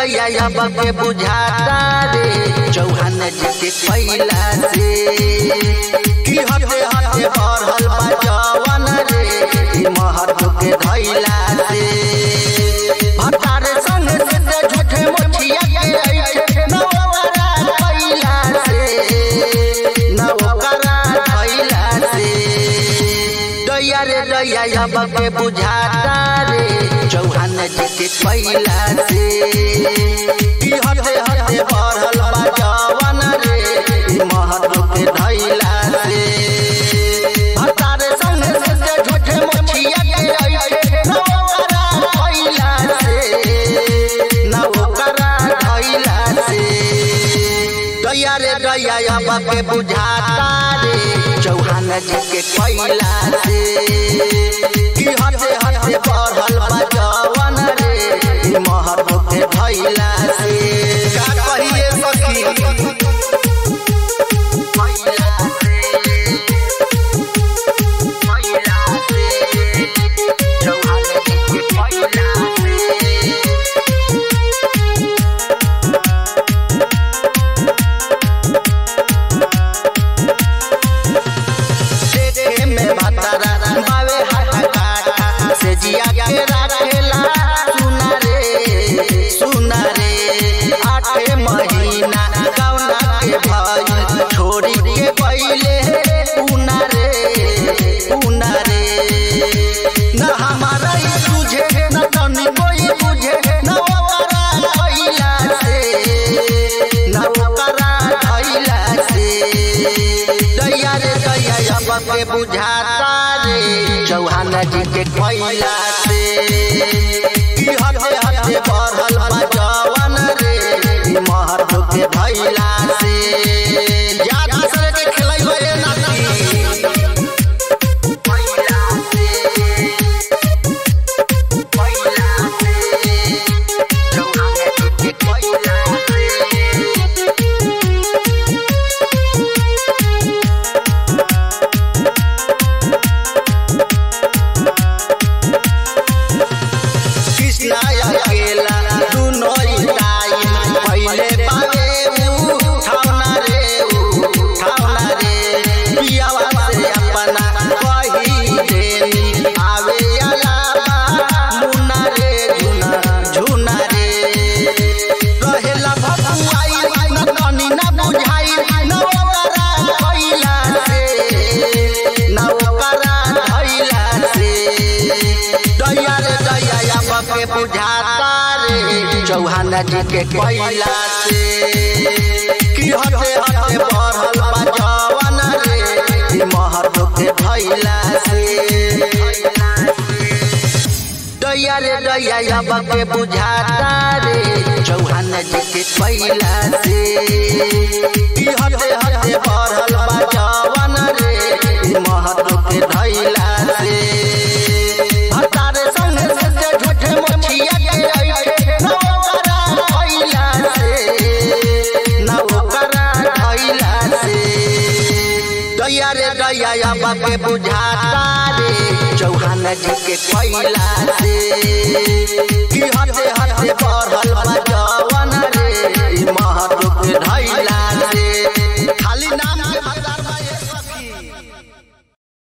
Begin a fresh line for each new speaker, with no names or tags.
दैया अब के बुझाता रे चौहान जी के कैला से की हटे हटे बढ़ल बा जवन रे ई महत्व के धैला से भटार संग से ते झूठे मुठिया के ऐठे नवकरा कैला से नवकरा कैला से दैया रे दैया अब के बुझाता रे चौहान जी के कैला से की हटे हटे बढ़ल बा जवन रे ई महत्व के धैला से भटार संग से ते झूठे मुठिया के ऐठे नवकरा कैला से नवकरा कैला से दैया रे दैया अब के बुझाता रे चौहान जी के कैला से की हटे हटे बढ़ल बा जवन रे ई महत्व के धैला से का कहिए सखी कैला से कैला से चौहान जी के कैला से देखे में भतरा बावे हाहाकार से जिया के राखेला सुना रे सुना रे आठे महीना कौना के भाई छोड़ी के पहिले उना रे उना रे न हमारा ही तुझे न तनी कोई बुझे न ओकरा कैला से न ओकरा कैला से दैया रे दैया अब के बुझाता रे चौहान जी के कैला से की हटे हटे बढ़ल बा जवन रे ई महत्व के धैला से याद दूसरे के खिलैबे रे नाती कैला से कैला से चौहान जी के कैला से कृष्णा अकेला दुनो टाइम पहले पावे ऊ ठावना रे ऊ ठावना रे पियावा से अपना कही देनी आवे अलावा मुन्ना रे झुना झुना रे रहेला भकुआई न तनी न बुझाई न ओकरा कैला से न ओकरा धैला से दैया रे दैया अब के बुझाता रे चौहान जी के कैला से की हटे हटे बढ़ल बा जवन रे ई महत्व के धैला से दैया रे दैया अब के बुझाता रे चौहान जी के कैला से की हटे हटे बढ़ल बा जवन रे ई महत्व के धैला से भटार संग से ते झूठे मुठिया के ऐठे न ओकरा कैला से न ओकरा कैला से दैया रे दैया अब के बुझाता रे चौहान जी के कैला से की हटे हटे बढ़ल बा जवन